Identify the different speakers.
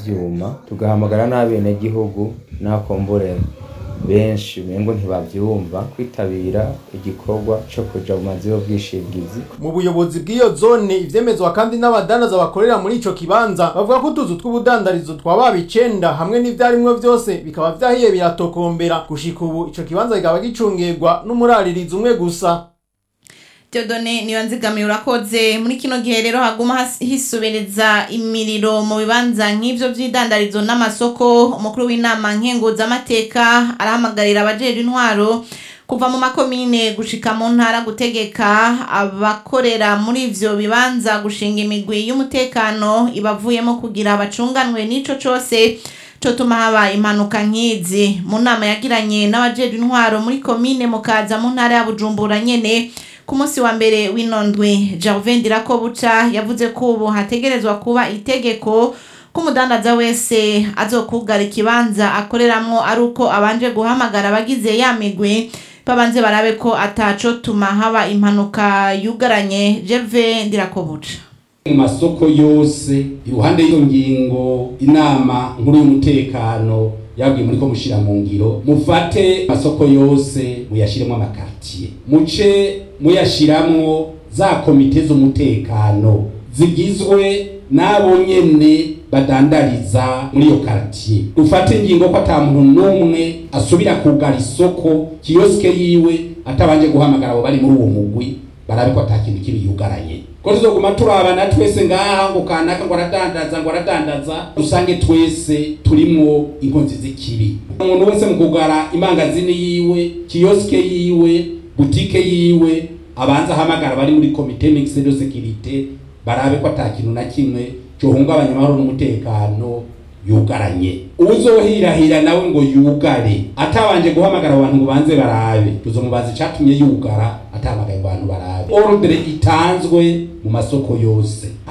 Speaker 1: vyuma tugahamagara n'abenegihugu n'akombure benshi umengo ntibavyumva kwitabira igikorwa co kuja mu mazu y'ubwishingizi
Speaker 2: mu buyobozi bw'iyo zone ivyemezwa kandi n'abadandaza bakorera muri ico kibanza bavuga ko utuzu tw'ubudandarizo twababa icenda hamwe n'ivyarimwo vyose bikaba vyahiye biratokombera gushika ubu ico kibanza kikaba gicungirwa n'umuraririzi umwe gusa
Speaker 3: Theodone niyo nzigamiye urakoze muri kino gihe rero haguma has- hisubereza imiriro mu bibanza nk'ivyo vy'idandarizo n'amasoko umukuru w'inama nkenguzamateka arahamagarira abajejwe intwaro kuva mu makomine gushika mu ntara gutegeka abakorera muri ivyo bibanza gushinga imigwi y'umutekano ibavuyemo kugira bacunganwe n'ico cose cotuma haba impanuka nk'izi mu nama yagiranye n'abajejwe intwaro muri komine mukaza mu ntara ya bujumbura nyene ku munsi wa mbere w'inondwe Gervais Ndirakobuca yavuze ko ubu hategerezwa kuba itegeko ko umudandaza wese azokugara ikibanza akoreramwo ari uko abanje guhamagara abagize ya migwi babanze barabe ko ataco tuma haba impanuka yugaranye Gervais Ndirakobuca
Speaker 4: mu masoko yose iruhande y'iyo ngingo inama nkuru y'umutekano yabwiye muri ko mushira mu ngiro mufate amasoko yose muyashiremo amakartier muce muyashiramwo za komite z'umutekano zigizwe n'abo nyene badandariza muri iyo kartier dufate ingingo ko ata muntu n'umwe asubira kugara isoko kiyosike yiwe atabanje guhamagara abo bari muri uwo mugwi barabe ko ata kintu kibi yugaranye ko tuzoguma turabana twese ngaha ngo kanaka ngo aradandaza ngo aradandaza dusange twese turimwo inkonzi z'ikibi umuntu wese mu kugara imangazini yiwe kiyosike yiwe butike yiwe abanza ahamagara bari muri komite mixed de sécurité barabe ko ata kintu na kimwe cohungabanya amahoro n'umutekano yugaranye uzohirahira nawe ngo yugare atabanje guhamagara abantu ngo banze barabe tuzomubaza icatumye yugara atamagaye ngo abantu barabe ordre itanzwe mu masoko yose